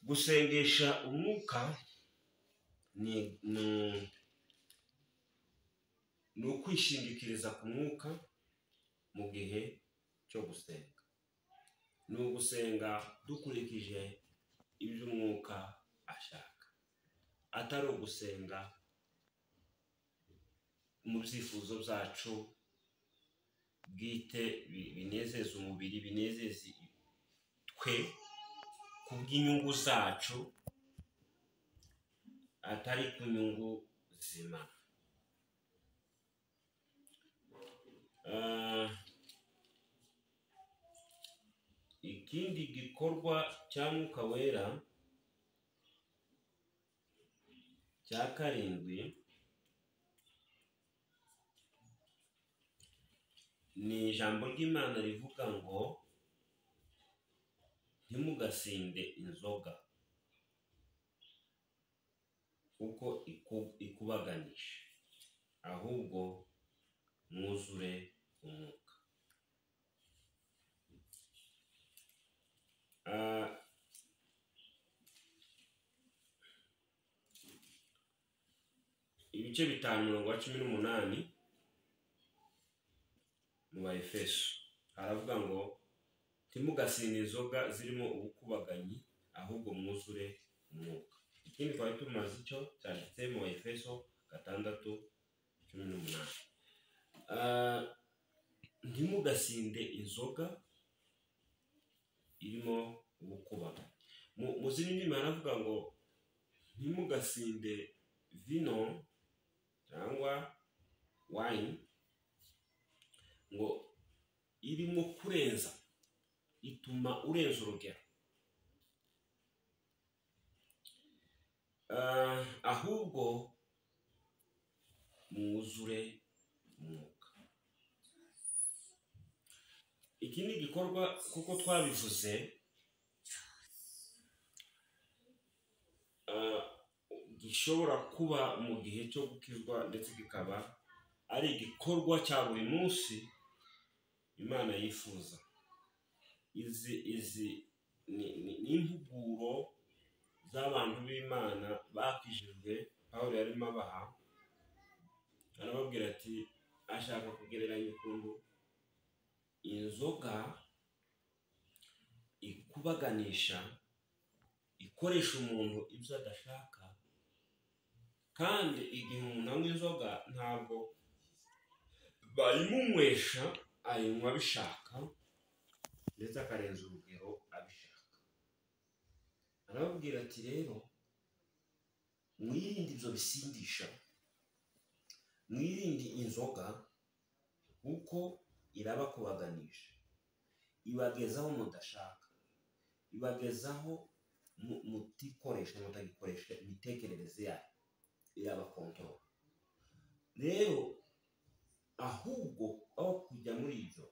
gusengesha umwuka ni ni ukwishingikiriza ku mwuka mu gihe cyo gusenga ni ugusenga dukurikije ibyo umwuka ashaka atari ugusenga mu byifuzo byacu bwite binezeza umubiri binezeza twe ku bw'inyungu zacu atari ku nyungu zima ikindi gikorwa cya mwuka wera cya karindwi ni ijambo ry'imana rivuga ngo ntimugasinde inzoga kuko ikubaganisha ahubwo mwuzure umwuka ibice bitanu mirongo cumi n'umunani mu ba efeso haravuga ngo ntimugasinde inzoga zirimo ubukubaganyi ahubwo mwuzure umwuka ikindi twari tumaze icyo cyanditse mu ba efeso gatandatu cumi n'umunani ntimugasinde inzoga irimo ubukubaganyi mu zindi ndimi haravuga ngo ntimugasinde vino cyangwa wayini ngo irimo kurenza ituma urenza urugero ahubwo mwuzure umwuka iki ni igikorwa kuko twabivuze gishobora kuba mu gihe cyo gukizwa ndetse kikaba ari igikorwa cya buri munsi imana yifuza izi izi ni impuguro z'abantu b'imana bakijijwe aho yarimo abaha arababwira ati ashaka kugereranya ukuntu inzoga ikubaganisha ikoresha umuntu ibyo adashaka kandi igihe umuntu anywa inzoga ntabwo bayimunywesha ayinywa abishaka ndetse akarenza urugero abishaka arababwira ati rero mwirinde ibyo bisindisha mwirinde inzoga kuko irabakubaganisha ibagezaho mudashaka ibagezaho mutikoresha mutagikoresha imitekerereze yayo irabakontorora rero ahubwo aho kujya muri ibyo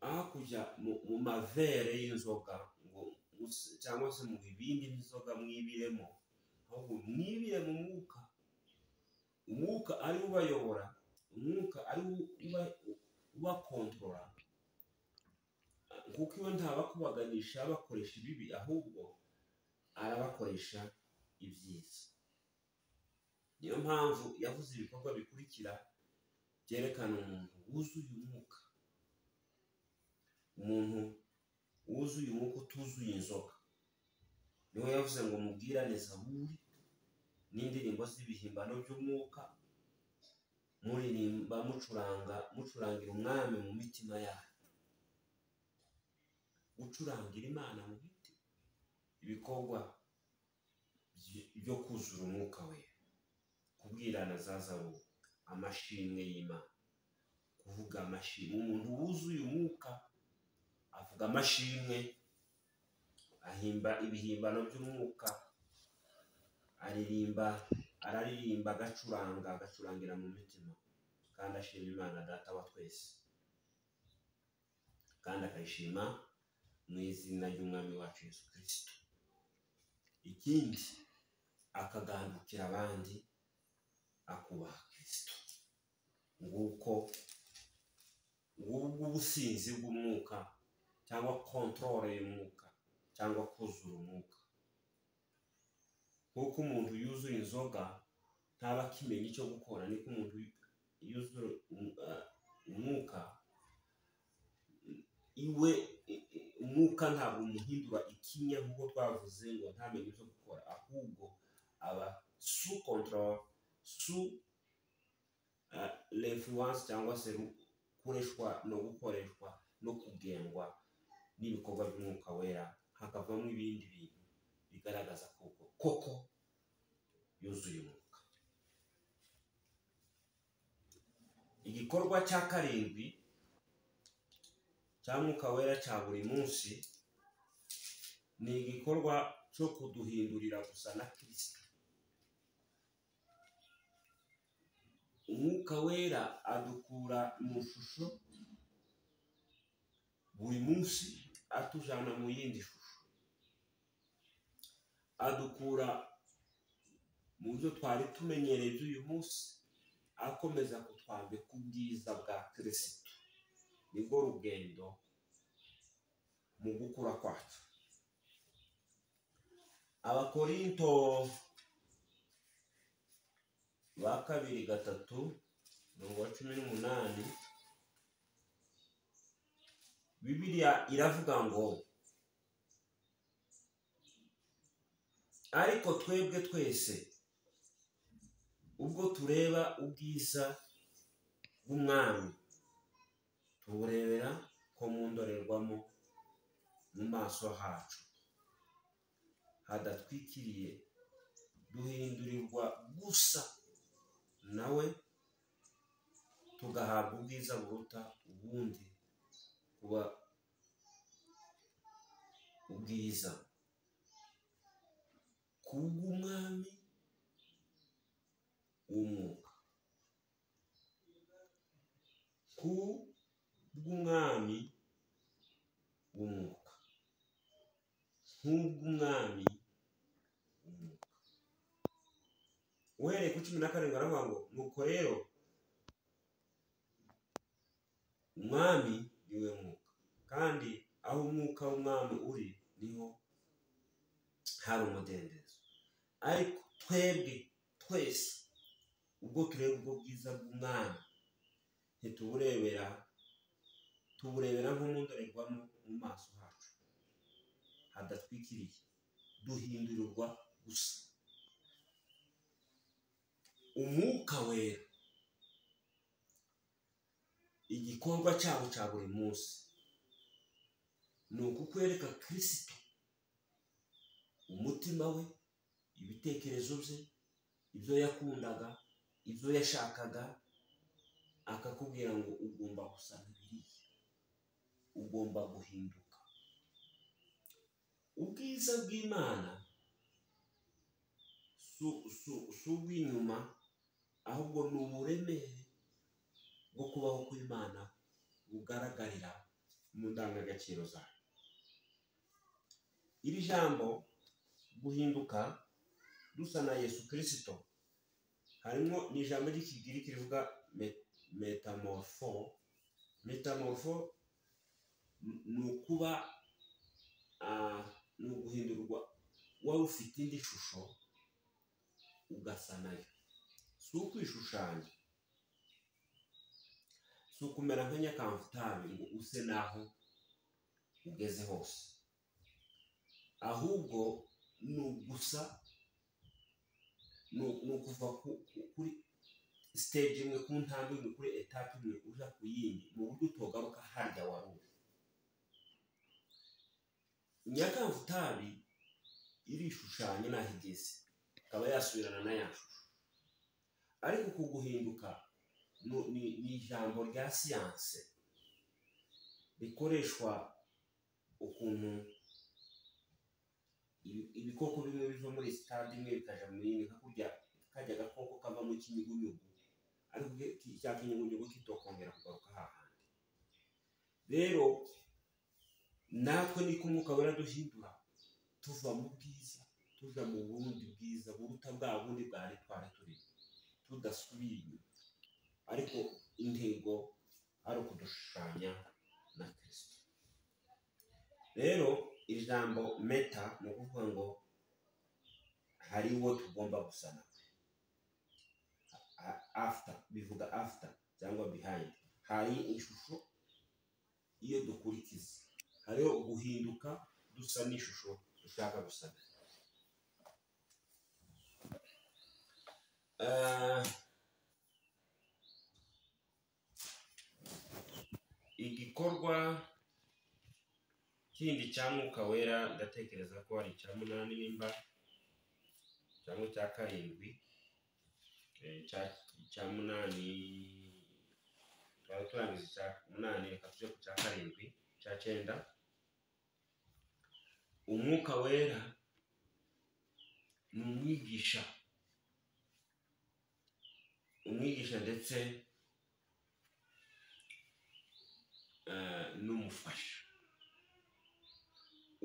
aho kujya mu mavere y'inzoga cyangwa se mu bibindi by'inzoga mwibiremo ahubwo mwibire mu mwuka umwuka ari wo ubayobora umwuka ari wo ubakontorora kuko iyo ntabakubaganisha abakoresha ibibi ahubwo arabakoresha ibyiza niyo mpamvu yavuze ibikorwa bikurikira byerekana umuntu wuzuye umwuka umuntu wuzuye umwuka utuzuye inzoga niwe yavuze ngo mubwirane zaburi n'indirimbo z'ibihimbano by'umwuka muririmba mucuranga mucurangira umwami mu mitima yanyu gucurangira imana mu biti ibikorwa byo kuzura umwuka we kubwirana za zabu amashimwe y'imana kuvuga amashimwe umuntu wuzuye umwuka avuga amashimwe ahimba ibihimbano by'umwuka aririmba araririmba agacuranga agacurangira mu mitima kandi ashima imana data wa twese kandi akayishima mu izina ry'umwami wacu Yesu kirisito ikindi akagandukira abandi akubaha kirisito nguko ngubwo ubusinzi bw'umwuka cyangwa kontorore y'umwuka cyangwa kuzura umwuka kuko umuntu yuzuye inzoga ntaba akimenya icyo gukora niko umuntu yuzuye umwuka iwe umwuka ntabwo umuhindura ikinya nk'uko twavuze ngo ntamenye icyo gukora ahubwo aba su kontorora su refuwanse cyangwa se gukoreshwa no gukoreshwa no kugengwa n'ibikorwa by'umwuka wera hakavamo ibindi bintu bigaragaza koko koko yuzuye umwuka igikorwa cya karindwi cya mwuka wera cya buri munsi ni igikorwa cyo kuduhindurira gusa na kirisita umwuka wera adukura mu ishusho buri munsi atujyana mu yindi shusho adukura mu byo twari tumenyereye by'uyu munsi akomeza kutwambika ubwiza bwa kirisito nibwo rugendo mu gukura kwacu abakorinto ba kabiri gatatu mirongo cumi n'umunani bibiriya iravuga ngo ariko twebwe twese ubwo tureba ubwiza bw'umwami tuburebera ko mu ndorerwamo mu maso hacu hadatwikiriye duhindurirwa gusa nawe tugahabwa ubwiza buruta ubundi kuba ubwiza kubw'umwami w'umwuka ku bw'umwami w'umwuka nk'ubw'umwami w'umwuka uhereye ku cumi na karindwi aravuga ngo nuko rero umwami niwe mwuka kandi aho umwuka w'umwami uri niho hari umudendezo ariko twebwe twese ubwo tureba ubwo bwiza bw'umwami ntituburebera tuburebera nko mu ndorerwamo mu maso hacu hadatwikiriye duhindurirwa gusa umwuka wera igikorwa cyabo cya buri munsi ni ukukwereka kirisito umutima we ibitekerezo bye ibyo yakundaga ibyo yashakaga akakubwira ngo ugomba gusa biriya ugomba guhinduka ubwiza bw'imana si ubw'inyuma ahubwo ni uburemere bwo kubaho kw'imana bugaragarira mu ndangagaciro zayo iri jambo guhinduka dusa na yesu kirisito harimo ni ijambo ry'ikigiri rivuga metamorfo metamorfo ni ukuba ni uguhindurwa waba ufite indi shusho ugasa nayo si ukwishushanya si ukumera nka nyakamvutabi ngo use n'aho ugeze hose ahubwo ni ugusa ni ukuva kuri siteji imwe ku ntambwe imwe kuri etaje imwe ujya ku yindi mu buryo utogaruka harya wari uri nyakamvutabi irishushanya n'aho igeze ikaba yasubirana na ya shusho ariko ku guhinduka ni ijambo rya siyanse rikoreshwa ukuntu ibikoko bimwe biva muri sitade imwe bikajya mu yindi hakurya kajya agakoko kava mu kinyugunyugu ariko cya kinyugunyugu kitokongera kugaruka hahandi rero natwe niko umwuka wera duhindura tuva mu bwiza tuja mu bundi bwiza buruta bwa bundi bwari twari turi tudasubiye inyuma ariko intego ari ukudushushanya na kirisito rero ijambo meta ni ukuvuga ngo hari uwo tugomba gusana A- after bivuga after cyangwa behind hari ishusho iyo dukurikiza hariho uguhinduka dusa n'ishusho dushaka gusana Ah, igikorwa kindi cya mwuka wera ndatekereza ko ari icya munani nimba cyangwa icya karindwi eh, cya- icya munani twari turangiza icya munani reka tujye ku cya karindwi cya cyenda umwuka wera ni umwigisha umwigisha ndetse eh, n'umufasha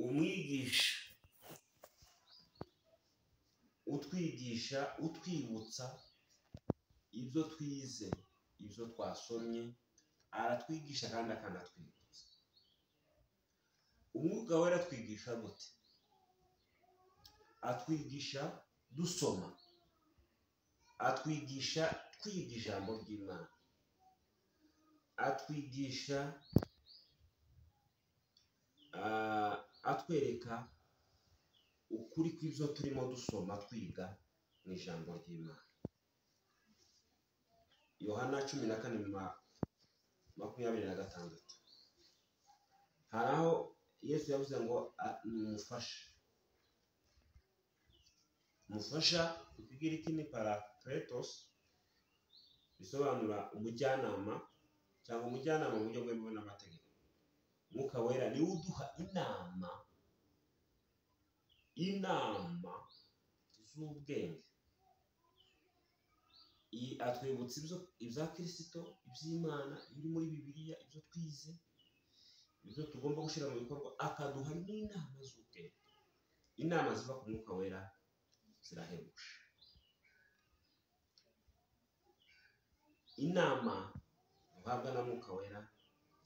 umwigisha utwigisha utwibutsa ibyo twize ibyo twasomye aratwigisha kandi akanatwibutsa umwuga we aratwigisha gute atwigisha dusoma atwigisha twiga ijambo ry'imana atwigisha ah, atwereka ukuri kw'ibyo turimo dusoma twiga mu ijambo ry'imana yohana cumi na kane ma- makumyabiri na gatandatu hari aho yesu yavuze ngo "A- ni umufasha umufasha ikigiri ni parakletos bisobanura umujyanama cyangwa umujyanama mu buryo bwemewe n'amategeko umwuka wera niwe uduha inama inama z'ubwenge iyi atwibutsa ibyo ibya kirisito iby'imana biri muri bibiliya ibyo twize ibyo tugomba gushyira mu bikorwa akaduha n'inama z'ubwenge inama ziva ku mwuka wera zirahebuje inama uhabwa na mwuka wera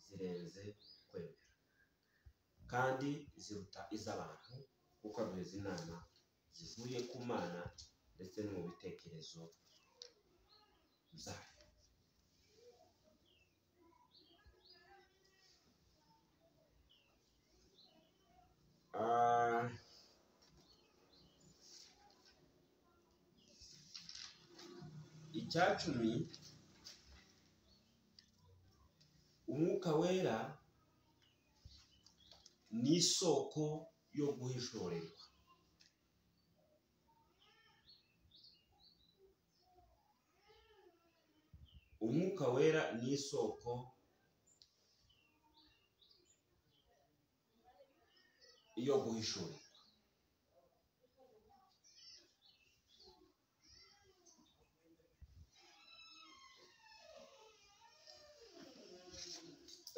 zirenze kwemera kandi ziruta iz'abantu kuko aduha izi nama zivuye ku mana ndetse no mu bitekerezo zayo Ah, icyacumi umwuka wera ni isoko yo guhishorerwa umwuka wera ni isoko yo guhishorerwa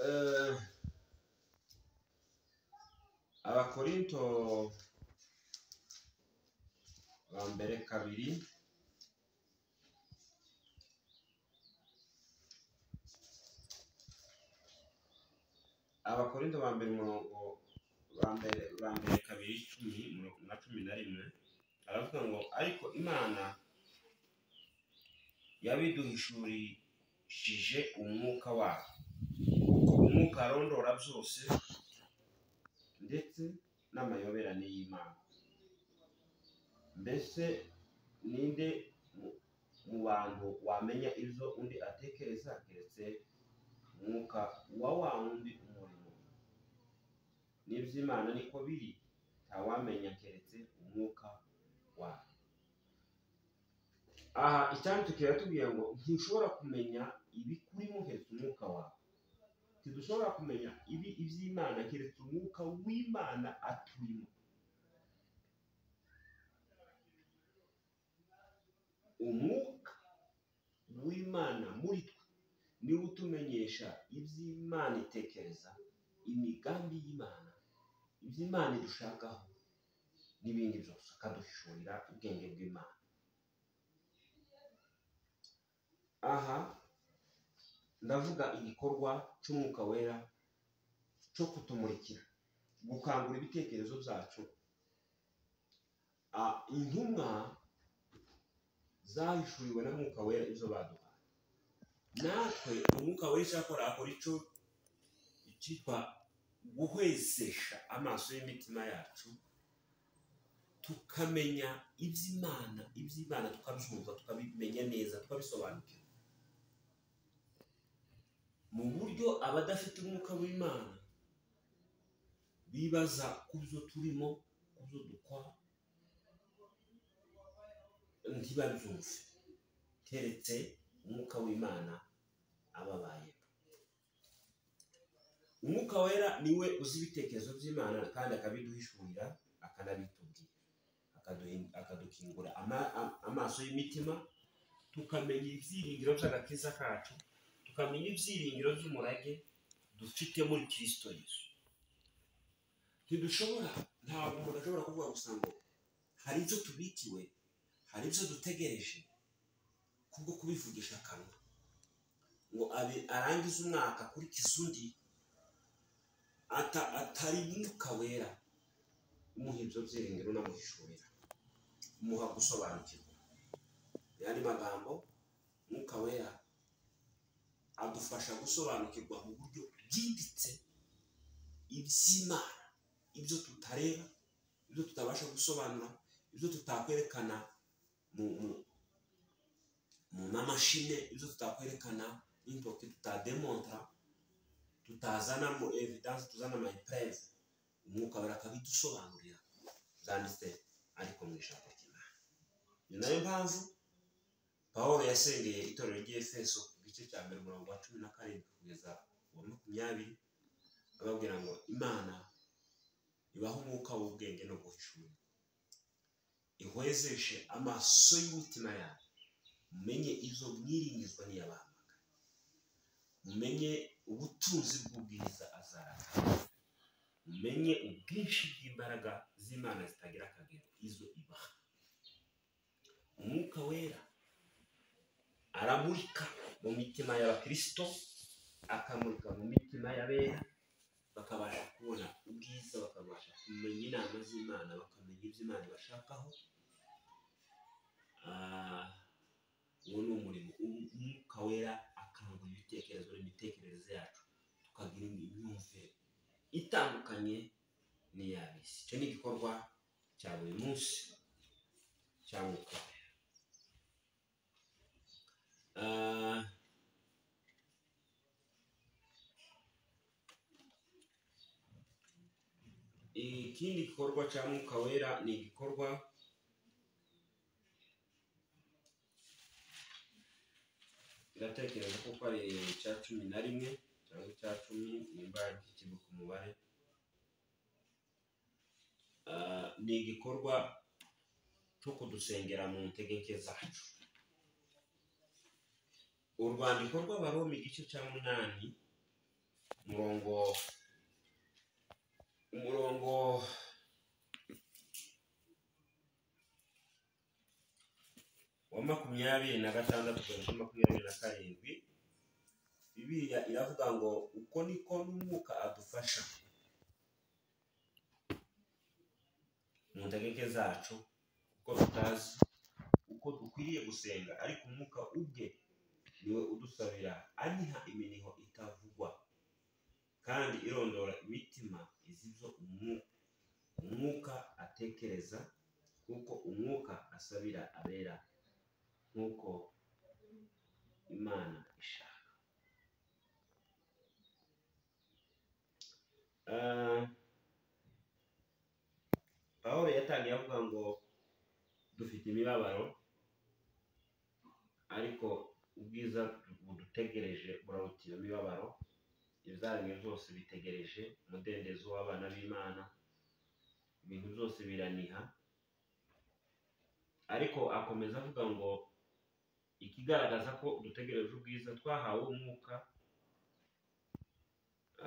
Eh, abakorinto ba mbere kabiri abakorinto ba mbere umurongo ba mbere ba mbere kabiri cumi umurongo na cumi na rimwe aravuga ngo ariko imana yabiduhishurishije umwuka wayo umwuka arondora byose ndetse n'amayoberane y'imana mbese ninde mu- mu bantu wamenya ibyo undi atekereza keretse umwuka wa wa wundi umurimo n'iby'imana niko biri ntawamenya keretse umwuka wayo aha icyanditse kiratubwira ngo ntushobora kumenya ibikurimo keretse umwuka wawe ntidushobora kumenya ibi iby'imana keretse umwuka w'imana atuyemo umwuka w'imana muri twe niwe utumenyesha iby'imana itekereza imigambi y'imana iby'imana idushakaho n'ibindi byose akaduhishurira ubwenge bw'imana aha ndavuga igikorwa cy'umwuka wera cyo kutumurikira gukangura ibitekerezo byacu Ah, intumwa zahishuriwe na mwuka wera izo baduhaye natwe umwuka wera icyo akora akora icyo cyitwa guhwezesha amaso y'imitima yacu tukamenya iby'imana iby'imana tukabyumva tukabimenya neza tukabisobanukirwa mu buryo abadafite umwuka w'imana bibaza ku byo turimo ku byo dukora ntibabyumve keretse umwuka w'imana ababaye umwuka wera niwe uzi ibitekerezo by'imana kandi akabiduhishurira akanabitubwira akaduhi- akadukingura ama- a- amaso y'imitima tukamenya ibyiringiro by'agakiza kacu tukamenya ibyiringiro by'umurage dufite muri kirisito yesu ntidushobora ntabwo umuntu ashobora kuvuga gusa ngo hari ibyo tubikiwe hari ibyo dutegereje kubwo kubivugisha akanwa ngo abe- arangize umwaka akurikize undi ata- atari umwuka wera umuha ibyo byiringiro unamuhishurira umuha gusobanukirwa mu yandi magambo umwuka wera adufasha gusobanukirwa mu buryo bwimbitse iby'imana ibyo tutareba ibyo tutabasha gusobanura ibyo tutakwerekana mu mu- mu mamashine ibyo tutakwerekana n'intoki tutademonta tutazanamo evidanse tuzana amayipureze umwuka wera akabidusobanurira byanditse ariko mu ijambo ry'imana ni nayo mpamvu paul yasengeye itorero ry'efeso ku gice cya mbere umurongo wa cumi na karindwi kugeza ku wa makumyabiri ababwira ngo imana ibaha umwuka w'ubwenge no guhishura ihwezeshe amaso y'imitima yacu mumenye izo mwiringizwa n'iyabahamagara mumenye ubutunzi bw'ubwiza azaranga mumenye ubwinshi bw'imbaraga z'imana zitagira akagero izo ibaha umwuka wera aramurika mu mitima y'abakirisito akamurika mu mitima y'abera bakabasha kubona ubwiza bakabasha kumenya inama z'imana bakamenya ibyo imana ibashakaho Ah, uwo ni umurimo Um- umwuka wera akangura ibitekerezo n'imitekerereze yacu tukagira imyumvire itandukanye n'iyabisi icyo ni igikorwa cya buri munsi cya mwuka wera Ah, ikindi gikorwa cya mwuka wera ni igikorwa ndatekereza ko ko ari icya cumi na rimwe cyangwa icya cumi nimba gikiri ku mubare Ah, ni igikorwa cyo kudusengera mu ntegeke zacu urwandiko rw'abaroma igice cya munani umurongo umurongo wa makumyabiri na gatandatu kugeza kuri makumyabiri na karindwi bibiliya iravuga ngo uko niko n'umwuka adufasha mu ntegeke zacu kuko tutazi uko dukwiriye gusenga ariko umwuka ubwe niwe udusabira aniha iminiho itavugwa kandi irondora imitima izi ibyo umwuka umwuka atekereza kuko umwuka asabira abera nk'uko imana ishaka Ah, pawulo yatangiye avuga ngo dufite imibabaro ariko ubwiza budutegereje burabutira imibabaro ibyaremwe byose bitegereje umudendezo w'abana b'imana ibintu byose biraniha ariko akomeza avuga ngo ikigaragaza ko dutegereje ubwiza twahawe umwuka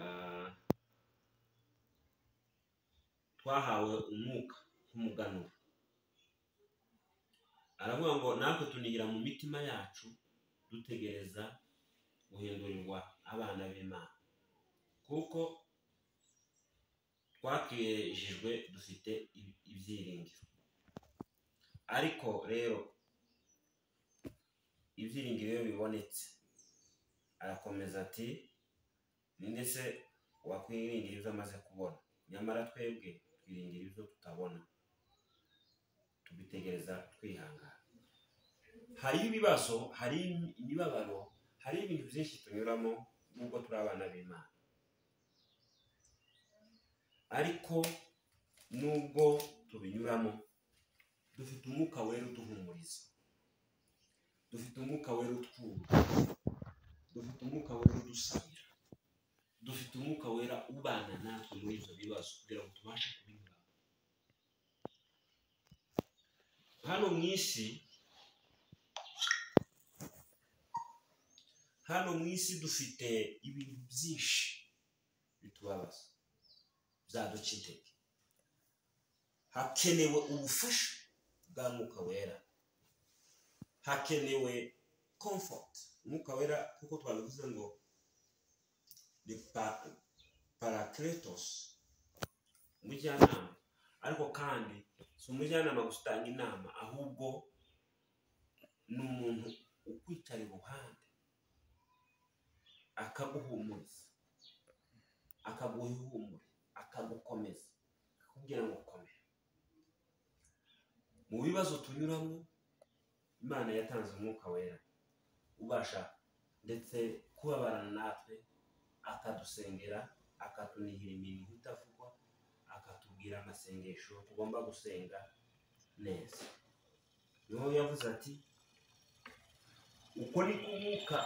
ah, twahawe umwuka nk'umuganura aravuga ngo natwe tunihira mu mitima yacu dutegereza guhindurirwa abana b'imana kuko twakijijwe dufite ibi- ibyiringiro ariko rero ibyiringiro iyo bibonetse arakomeza ati ninde se wakwiringira ibyo amaze kubona nyamara twebwe twiringira ibyo tutabona tubitegereza twihangana hari ibibazo hari imibabaro hari ibintu byinshi tunyuramo nubwo turi abana b'imana ariko nubwo tubinyuramo dufite umwuka wera uduhumuriza dufite umwuka wera utwumva dufite umwuka wera udusangira dufite umwuka wera ubana natwe muri ibyo bibazo kugira ngo tubashe kubinyuramo hano mu isi hano mu isi dufite ibintu byinshi bitubabaza byaduca intege hakenewe ubufasha bwa mwuka wera hakenewe komfoti umwuka wera kuko twabivuze ngo ni parakiretosi umujyanama ariko kandi si umujyanama gusa utanga inama ahubwo ni umuntu ukwicara iruhande akaguhumuriza akaguha ihumure akagukomeza akakubwira ngo komera mu bibazo tunyuramo imana yatanze umwuka wera ubasha ndetse kubabarana natwe akadusengera akatunihira imirimo itavugwa akatubwira amasengesho tugomba gusenga neza niho yavuze ati uko ni ko umwuka